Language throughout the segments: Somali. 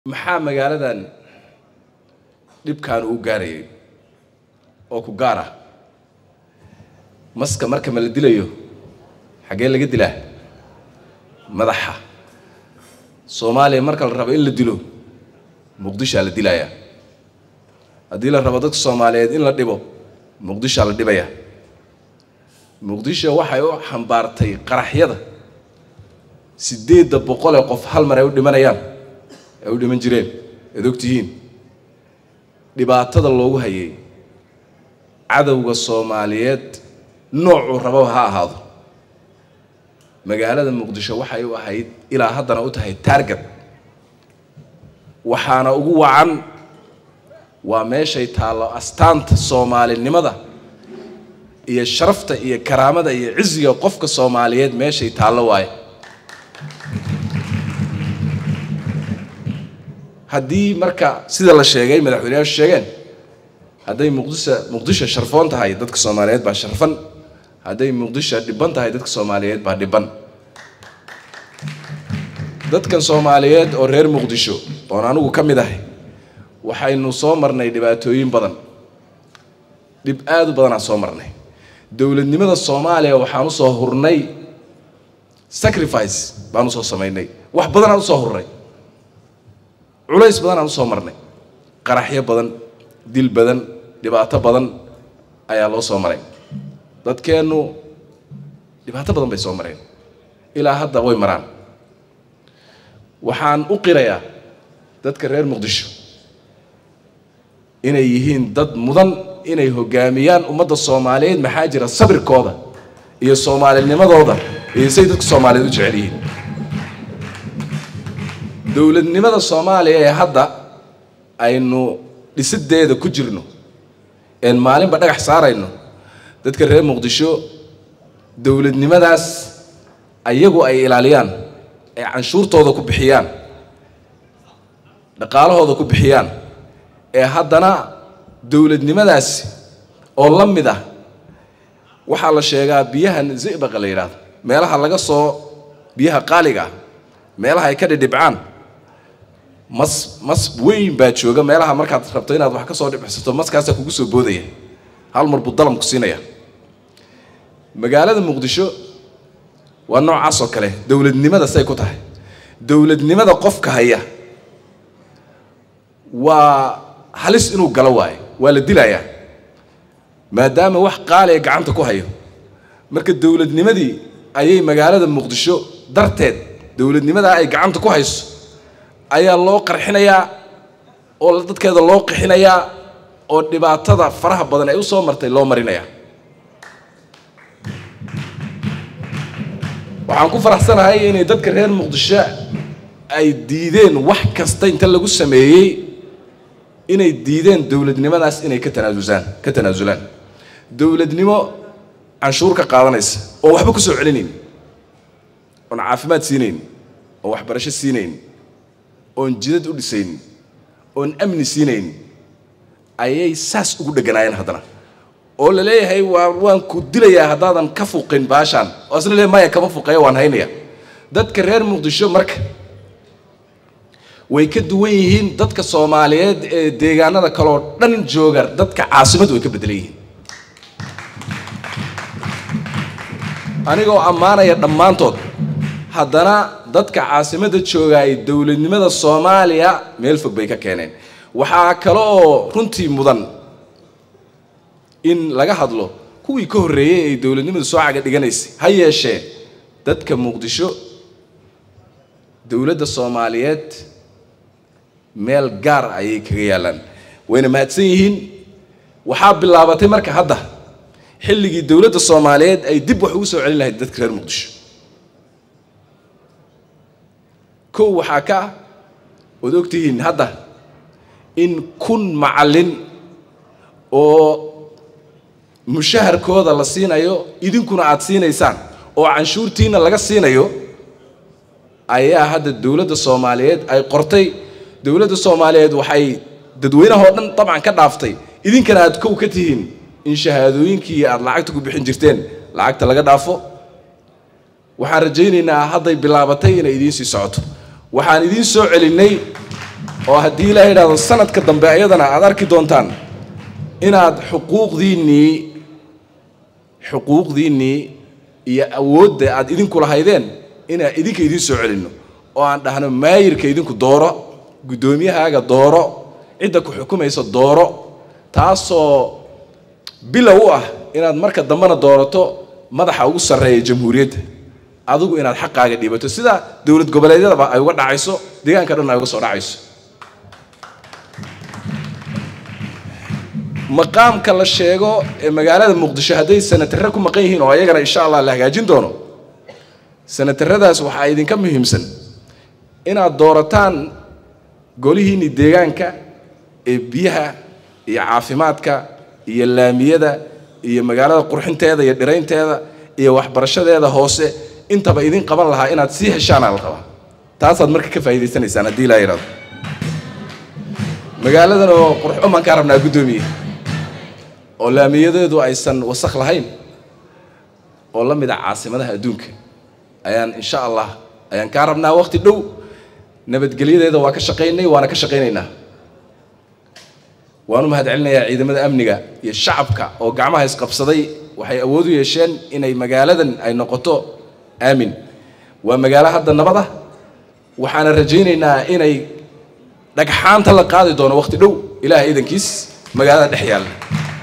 maxaa magaaladan dhibkan uu gaarayay oo ku gaar ah maska marka ma la dilayo xaggee laga dilaa madaxa soomaaliya marka la rabo in la dilo muqdishaa la dilayaa haddii la rabo dadka soomaaliyeed in la dhibo muqdishaa la dhibaya muqdisho waxay u xambaartay qaraxyada siddeedda boqol ee qof hal mar ay u dhimanayaan ay u dhiman jireen ead ogtihiin dhibaatada loogu hayay cadowga soomaaliyeed noocuu rababa ha ahaado magaalada muqdisho waxay u ahayd ilaa haddana u tahay taarget waxaana ugu wacan waa meeshay taallo astaanta soomaalinimada iyo sharafta iyo karaamada iyo ciziga qofka soomaaliyeed meeshay taallo waaye haddii marka sida la sheegay madaxweyneyaashu sheegeen hadday muqdisho muqdisho sharfoon tahay dadka soomaaliyeed baa sharfan hadday muqdisho dhibban tahay dadka soomaaliyeed baa dhibban dadkan soomaaliyeed oo reer muqdisho oon anigu ka mid ahay waxaynu soo marnay dhibaatooyin badan dhib aad u badanaan soo marnay dowladnimada soomaaliya waxaan usoo hurnay sacrifice baan usoo samaynay wax badanaan usoo hurnay culays badan aan usoo marnay qaraxyo badan dil badan dhibaato badan ayaa loo soo maray dadkeennu dhibaato badan bay soo mareen ilaa hadda way maraan waxaan u qirayaa dadka reer muqdisho inay yihiin dad mudan inay hoggaamiyaan ummadda soomaaliyeed maxaa jira sabirkooda iyo soomaalinimadooda iyo say dadka soomaaliyeed u jecel yihiin dowladnimada soomaaliya ee hadda aynu dhisideeda ku jirno een maalinba dhagax saarayno dadka reer muqdisho dowladnimadaas ayagu ay ilaaliyaan ee canshuurtooda ku bixiyaan dhaqaalahooda ku bixiyaan ee haddana dowladnimadaasi oo la mid ah waxaa la sheegaa biyahan zibaqa la yidhaahdo meelaha laga soo biyaha qaaliga ah meelaha ay ka dhidhibcaan mas mas weyn baa jooga meelaha markaad rabto inaad wax ka soo dhibcsato maskaasaa kugu soo boodaya hal mar buu dalam ku siinaya magaalada muqdisho waa noocaas oo kale dowladnimada say ku tahay dowladnimada qofka haya waa halis inuu galo waayo waa la dilayaa maadaama wax qaaliya gacanta ku hayo marka dowladnimadii ayay magaalada muqdisho darteed dowladnimadaa ay gacanta ku hayso ayaa loo qarxinayaa oo dadkeeda loo qixinayaa oo dhibaatada faraha badan ay u soo martay loo marinayaa waxaan ku faraxsanahay inay dadka reer muqdisho ay diideen wax kasta inta lagu sameeyey inay diideen dowladnimadaas inay ka tanaasusaan ka tanaasulaan dowladnimo canshuur ka qaadanaysa oon waxba ku soo celinayn oon caafimaad siinayn oon waxbarasho siinayn oon jidad u dhisayn oon amni siinayn ayay saas ugu dheganaayeen haddana oo la leeyahay waa waan ku dilayaa haddaadan ka fuqin baashaan oo asna leeyahay maya kama fuqeeya waan haynaya dadka reer muqdisho marka way ka duwan yihiin dadka soomaaliyeed ee deegaanada kaleo dhan jooga dadka caasimadu way ka bedelan yihiin anigoo ammaanaya dhammaantood haddana dadka caasimadda jooga ay dowladnimada soomaaliya meel fog bay ka keeneen waxaa kale oo runtii mudan in laga hadlo kuwii ka horreeyey ay dowladnimadu soo caga dhiganaysay ha yeeshee dadka muqdisho dowladda soomaaliyeed meel gaar ayay kaga yaallaan wayna mahadsan yihiin waxaa bilaabatay marka hadda xilligii dowladda soomaaliyeed ay dib wax ugu soo celin lahayd dadka reer muqdisho kow waxaa ka ah ood ogtihiin hadda in kun macallin oo mushaharkooda la siinayo idinkuna aada siinaysaan oo canshuurtiina laga siinayo ayaa hadda dowladda soomaaliyeed ay qortay dowladda soomaaliyeed waxay dadweynahoo dhan dabcan ka dhaaftay idinkana aada kow ka tihiin in shahaadooyinkii aada lacagta ku bixin jirteen lacagta laga dhaafo waxaan rajaynaynaa hadday bilaabatay inay idiin sii socoto waxaan idiin soo celinay oo haddii ilaaha yidhahdo sanadka dambe ayadana aad arki doontaan inaad xuquuqdiinnii xuquuqdiinnii iyo awoodda aad idinku lahaydeen inaan idinka idiin soo celinno oo aan dhahno maayirka idinku dooro guddoomiyahaaga dooro cidda ku xukumaysa dooro taasoo bilow u ah inaad marka dambena doorato madaxa ugu sarreeya jamhuuriyadda adigu inaad xaqaaga dhiibato sida dowlad goboleedyadaba ay uga dhacayso deegaanka dhan ay uga soo dhacayso maqaamka la sheego ee magaalada muqdisho hadday sanatarre ku maqan yihiin oo ayagana insha allah la hagaajin doono sanatarradaas waxaa idinka muhiimsan inaad doorataan golihiinni deegaanka ee biyaha iyo caafimaadka iyo laamiyada iyo magaalada qurxinteeda iyo dhiraynteeda iyo waxbarashadeeda hoose intaba idin qaban lahaa inaad sii heshaanaa la qabaa taasaad marka ka faa'iidaysanaysaan haddii laa yidhahdo magaaladan oo qurxo baan kaa rabnaa guddoomiye oo laamiyadeedu aysan wasakh lahayn oo la mid a caasimadaha adduunka ayaan insha allah ayaan kaa rabnaa waqti dhow nabadgelyadeeda waa ka shaqaynay waana ka shaqaynaynaa waan u mahad celinayaa ciidamada amniga iyo shacabka oo gacmaha isqabsaday waxay awood u yeesheen inay magaaladan ay noqoto aamin waa magaalo hadda nabad ah waxaana rajaynaynaa inay dhagxaanta la qaadi doono waqti dhow ilaah iidankiis magaalada dhex yaalla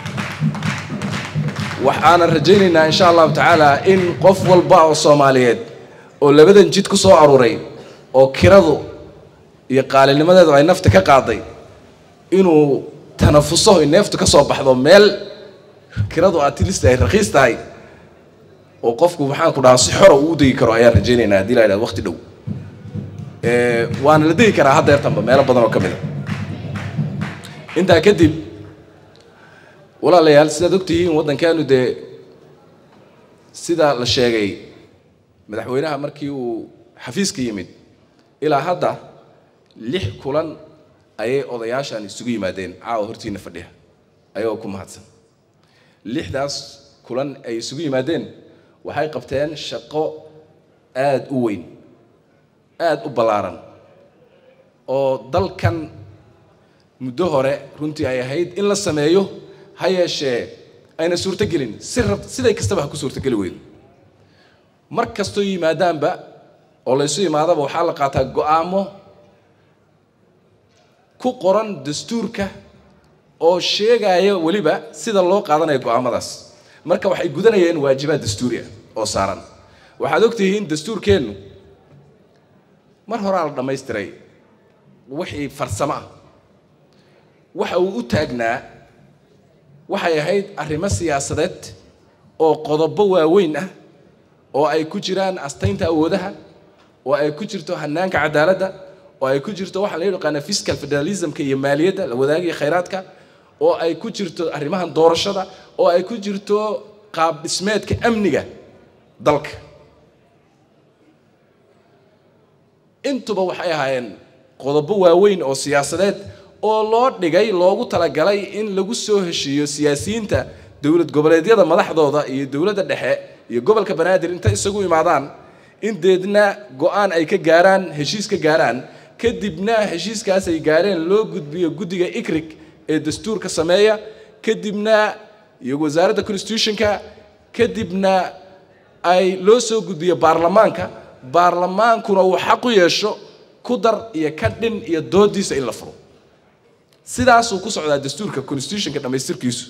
waxaanan rajaynaynaa insha allahu tacaala in qof walba oo soomaaliyeed oo labadan jid ku soo aruuray oo kiradu iyo qaalinimadeedu ay nafta ka qaaday inuu tanafuso ay neeftu ka soo baxdo meel kiradu atilist ay rakiis tahay oo qofku maxaan ku dhahaa si xora uu u degi karo ayaan rajaynaynaa haddii la yidhahdo waqti dhow waana la degi karaa haddeertanba meelo badan oo ka mid a intaa kadib walaalayaal sidaad ogtihiin waddankeenu dee sida la sheegay madaxweynaha markii uu xafiiska yimid ilaa hadda lix kulan ayay odayaashan isugu yimaadeen caawa hortiina fadhiya ayagoo ku mahadsan lixdaas kulan ay isugu yimaadeen waxay qabteen shaqo aada u weyn aada u ballaaran oo dalkan muddo hore runtii ay ahayd in la sameeyo ha yeeshee ayna suurtogelin si rab siday kastaba ha ku suurtogeli weydo mar kastoo yimaadaanba oo laysu imaadaba waxaa la qaataa go-aamo ku qoran dastuurka oo sheegaya weliba sida loo qaadanayo go-aamadaas marka waxay gudanayeen waajibaad dastuuri ah oo saaran waxaad ogtihiin dastuurkeennu mar horaa la dhammaystiray wixii farsamo ah waxa uu u taagnaa waxay ahayd arrimo siyaasadeed oo qodobo waaweyn ah oo ay ku jiraan astaynta awoodaha oo ay ku jirto hanaanka cadaaladda oo ay ku jirto waxaa la yaqaana fiscal federalismka iyo maaliyadda la wadaagaya khayraadka oo ay ku jirto arrimahan doorashada oo ay ku jirto qaab dhismeedka amniga dalka intuba waxay ahaayeen qodobo waaweyn oo siyaasadeed oo loo dhigay loogu talagalay in lagu soo heshiiyo siyaasiyiinta dowlad goboleedyada madaxdooda iyo dowladda dhexe iyo gobolka banaadir intay isagu imaadaan in deedna go-aan ay ka gaaraan heshiis ka gaaraan kadibna heshiiskaas ay gaareen loo gudbiyo guddiga ikrig ee dastuurka sameeya kadibna iyo wasaaradda constitutionka kadibna ay loo soo gudbiyo baarlamaanka baarlamaankuna uu xaq u yeesho ku dar iyo ka dhin iyo doodiisa in la furo sidaasuu ku socdaa dastuurka constitutionka dhammaystirkiisu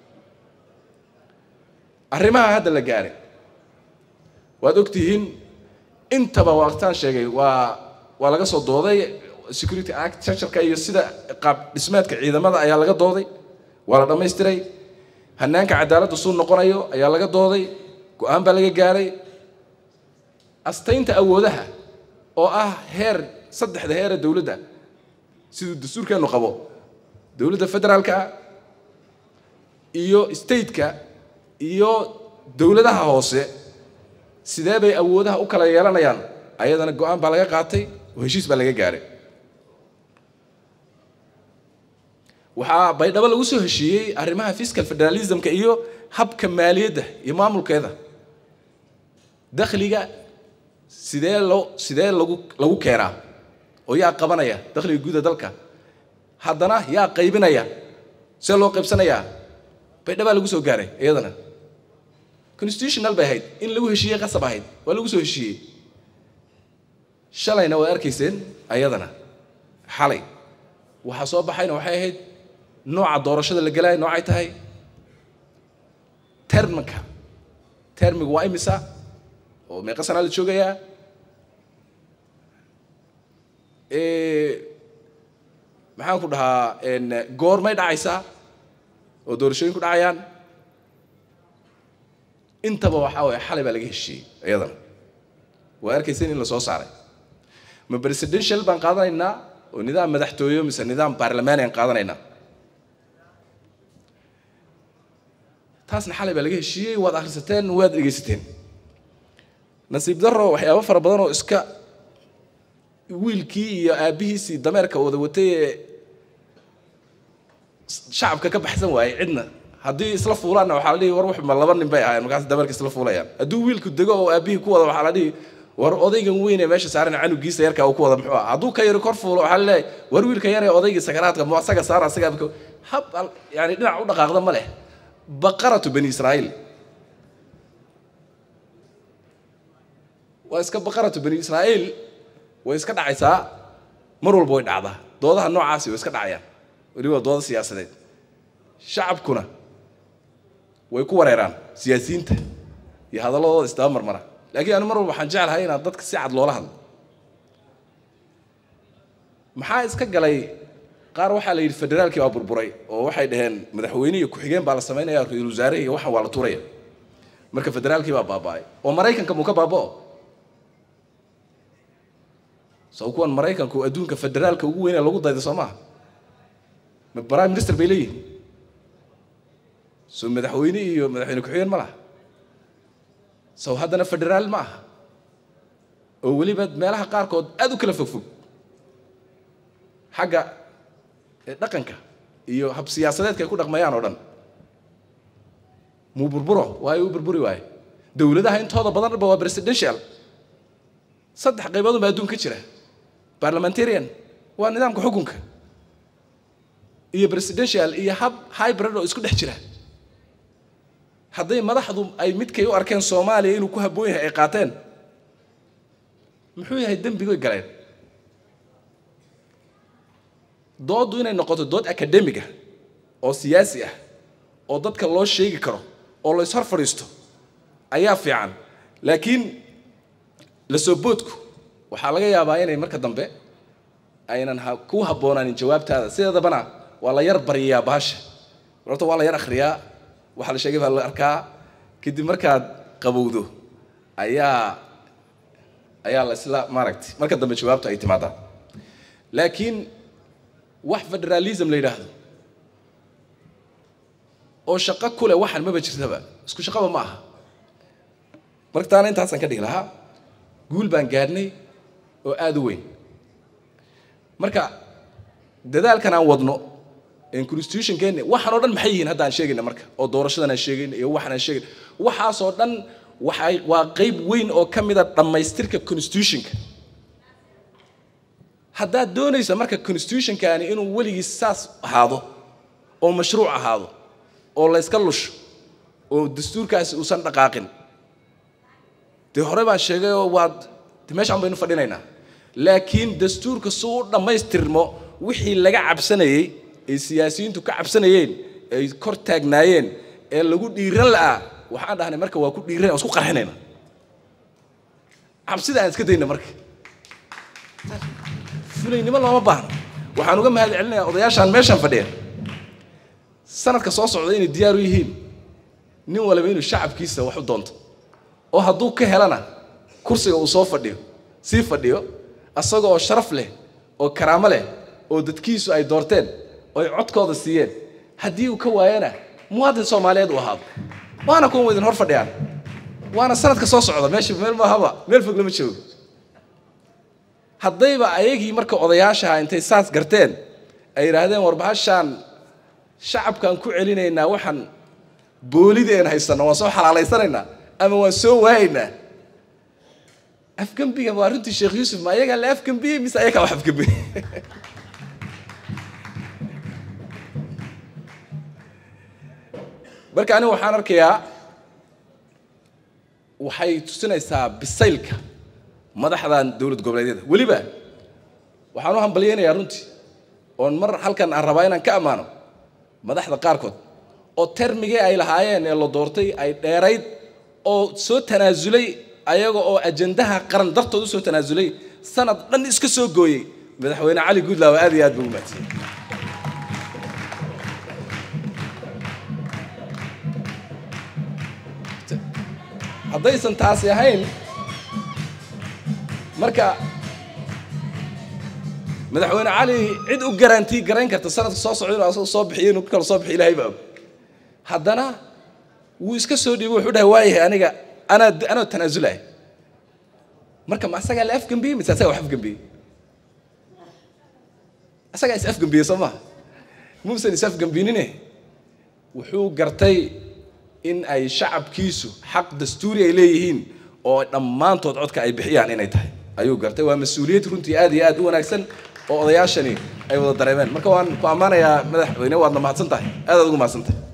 arrimaha hadda la gaaray waad ogtihiin intaba waqtaan sheegay waa waa laga soo dooday security act charterka iyo sida qaab dhismeedka ciidamada ayaa laga dooday waa la dhammaystiray hanaanka cadaaladda suu noqonayo ayaa laga dooday go-aan baa laga gaaray astaynta awoodaha oo ah heer saddexda heere dowladda siduu dastuurkeennu qabo dowladda federaalka iyo stateka iyo dowladaha hoose sidee bay awoodaha u kala yeelanayaan ayadana go-aan baa laga qaatay oo heshiis baa laga gaaray waxaa baydhabo lagu soo heshiiyey arrimaha fiscal federalismka iyo habka maaliyadda iyo maamulkeeda dakhliga sidee loo sidee lagu lagu keenaa oo yaa qabanaya dakhliga guuda dalka haddana yaa qaybinaya see loo qaybsanayaa baydhabaa lagu soo gaaray iyadana constitutional bay ahayd in lagu heshiiyey qasab ahayd waa lagu soo heshiiyey shalayna waad arkayseen ayadana xalay waxaa soo baxayna waxay ahayd nooca doorashada la gelaayo noocay tahay terminka termigu waa imisa oo meeqa sanaa la joogayaa maxaan ku dhahaa goormay dhacaysaa oo doorashooyinku dhacayaan intaba waxaa waye xalay baa laga heshiiyey iyadana waa arkayseen in la soo saaray ma presidential baan qaadanaynaa oo nidaam madaxtooyo mise nidaam baarlamaani aan qaadanaynaa taasna xalay baa laga heshiiyey waad akhrisateen waad dhegaysateen nasiib darro waxyaabo fara badan oo iska wiilkii iyo aabbihiisii dameerka wada watay ee shacabka ka baxsan waayey cidna haddii isla fuulaanna waxaa la dhihi war wax ma laba nin bay ahaayeen markaas dameerka isla fuulayaan hadduu wiilku dego oo aabbihii ku wada waxaa la dhihi war odaygan weyn ee meesha saaran canugiisa yarka uu ku wada muxuu ah hadduu ka yari kor fuulo waxaa laleeyahay war wiilka yar ee odaygii sakaraadka mu asaga saara asaga hab yani dhinac u dhaqaaqda ma leh baqaratu bani israa'iil waa iska baqaratu bani israa'iil way iska dhacaysaa mar walba way dhacdaa doodaha noocaasi way iska dhacayaan weliba dooda siyaasadeed shacabkuna way ku wareeraan siyaasiyiinta iyo hadalladooda isdaba marmara laakiin anu mar walba waxaan jeclahay inaad dadka si cad loola hadlo maxaa iska galay qaar waxaa la yidhi federaalkii baa burburay oo waxay dhaheen madaxweyne iyo ku-xigeen baa la samaynaya ra-iisul wasaare iyo waxan waa la tuuraya marka federaalkii baa baaba'ay oo maraykanka muu ka baaba'o soo kuwan maraykanku adduunka federaalka ugu weynee lagu dayda soo maaha ma prime minister bay leeyihin soo madaxweyne iyo madaxweyne ku-xigeen ma laha sow haddana federaal ma aha oo weliba meelaha qaarkood aad u kala fogfog xagga dhaqanka iyo hab siyaasadeedka ay ku dhaqmayaan oo dhan muu burburo waayo u burburi waaye dowladaha intooda badanba waa presidential saddex qayboodun baa adduun ka jira parliamentarian waa nidaamka xukunka iyo presidential iyo hab hybrid oo isku dhex jira hadday madaxdu ay midkay u arkeen soomaaliya inuu ku habboon yahay ay qaateen muxuu yahay dembigoy galeen dooddu inay noqoto dood academiga oo siyaasi ah oo dadka loo sheegi karo oo la ishor fadhiisto ayaa fiican laakiin la soo boodku waxaa laga yaabaa inay marka dambe aynan ku habboonaanin jawaabtaada sideedabana waa la yar bariyaa baasha horta waa la yar akhriyaa waxaa la sheegay baa la arkaa kadib markaad qabowdo ayaa ayaa la isla maaragtay marka dambe jawaabta ay timaadaa laakiin wax federalism la yidhaahdo oo shaqo ku leh waxan maba jirtaba isku shaqaba ma aha martaana intaasaan ka dhigi lahaa guul baan gaadhnay oo aada u weyn marka dadaalkan aan wadno constitutionkeeni waxaan oo dhan maxay yihiin hadda aan sheegayna marka oo doorashadan aan sheegayna iyo waxaan aan sheegayna waxaasoo dhan waxay waa qayb weyn oo ka mida dhammaystirka constitutionka haddaad doonaysa marka constitutionkaani inuu weligiis saas ahaado oo mashruuc ahaado oo la yska lusho oo dastuurkaasi uusan dhaqaaqin dee hore baan sheegay oo waad de meeshaan baynu fadhinaynaa laakiin dastuurka si u dhammaystirmo wixii laga cabsanayey ay siyaasiyiintu ka cabsanayeen ay kor taagnaayeen ee lagu dhiiran la'aa waxaan dhahnay marka waa ku dhiiran isku qarxinayna cabsida aan iska dayna marka fulaynimo looma baahno waxaan uga mahad celinayaa odayaashaan meeshaan fadhiya sanadka soo socda inay diyaar u yihiin nin waliba inuu shacabkiisa wax u doonto oo hadduu ka helana kursiga uu soo fadhiyo sii fadhiyo asaga oo sharaf leh oo karaamo leh oo dadkiisu ay doorteen oo ay codkooda siiyeen haddii uu ka waayana muwaadin soomaaliyeed uu ahaado waana kuwan waydin hor fadhiyaan waana sanadka soo socda meesha meel maahaba meel fog lama joogo haddayba ayagii marka odayaashaha intay saas garteen ay yidhaahdeen war bahashaan shacabkaan ku celinaynaa waxaan boolideen haysanno waan soo xalaalaysanaynaa ama waan soo waayaynaa afgembiga waa runtii sheekh yuusuf ma ayagaa la afgembiyey mise ayagaa wax afgembiyey marka aniga waxaan arkayaa waxay tusinaysaa bisaylka madaxdan dowlad goboleedyada weliba waxaan u hambalyeynayaa runtii oon mar halkan aan rabaa inaan ka ammaano madaxda qaarkood oo termigii ay lahaayeen ee la doortay ay dheerayd oo soo tanaasulay ayaga oo ajandaha qaran dartood usoo tanaasulay sanad dhan iska soo gooyey madaxweyne cali guudlaaw aad iyo aad buu umahadsiyey haddaysan taasi ahayn marka madaxweyne cali cid u garantii garayn karta sanadka soo socda inuu asaga soo bixiyo inuu kala soo bixiyo ilaahay baa og haddana wuu iska soo dhiibay wuxuu dhahay waayahay aniga anaa anoo tanaasulay marka ma asagaa la afgembiyey mise asagaa wax afgembiyey asagaa is afgembiyey soo maha muusan is afgembinine wuxuu gartay in ay shacabkiisu xaq dastuuri ay leeyihiin oo dhammaantood codka ay bixiyaan inay tahay ayuu gartay waa mas-uuliyad runtii aad iyo aad u wanaagsan oo odayaashani ay wada dareemeen marka waan ku ammaanayaa madaxweyne waadna mahadsan tahay aad aad ugu mahadsan tahay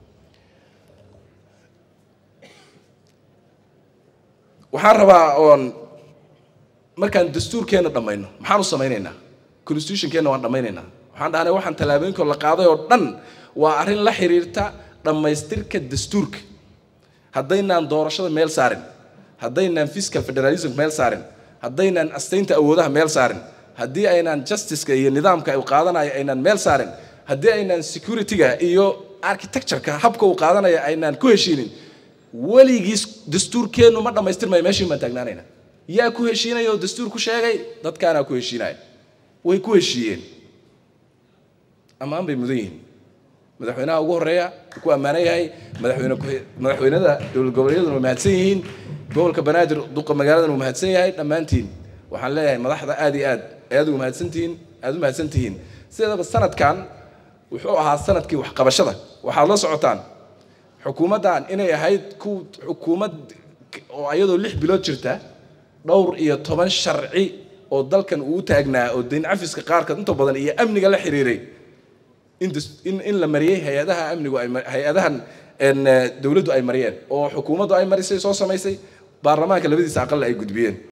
waxaan rabaa oon markaan dastuurkeenna dhammayno maxaan u samaynaynaa constitutionkeenna waan dhammaynaynaa waxaan dhahnay waxaan tallaabooyinka la qaaday oo dhan waa arrin la xiriirta dhammaystirka dastuurka haddaynaan doorashada meel saarin haddaynaan fiscal federalism meel saarin haddaynaan astaynta awoodaha meel saarin haddii aynaan justiceka iyo nidaamka uu qaadanayo aynaan meel saarin haddii aynaan securityga iyo architectureka habka uu qaadanayo aynaan ku heshiinin weligiis dastuurkeennu ma dhammaystirmayo meeshiin baan taagnaanayna yaa ku heshiinaya oo dastuur ku sheegay dadkaanaa ku heshiinaya way ku heshiiyeen ammaan bay mudan yihiin madaxweynaha ugu horeeya ku ammaanan yahay madaxweyne madaxweynada dowlad goboleedyaduna waa mahadsan yihiin gobolka banaadir duqa magaaladan waa mahadsan yahay dhammaantiin waxaan leeyahay madaxda aad iyo aad ayaad ugu mahadsantihiin aad u mahadsan tihiin sideedaba sanadkan wuxuu ahaa sanadkii waxqabashada waxaad la socotaan xukuumaddan inay ahayd ku xukuumad oo iyadoo lix bilood jirta dhowr iyo toban sharci oo dalkan uu taagnaa oo dayn cafiska qaarkood inta badan iyo amniga la xiriiray in in in la mariyey hay-adaha amnigu ay hay-adahan dowladdu ay mariyeen oo xukuumaddu ay marisay soo samaysay baarlamaanka labadiisa aqal ay gudbiyeen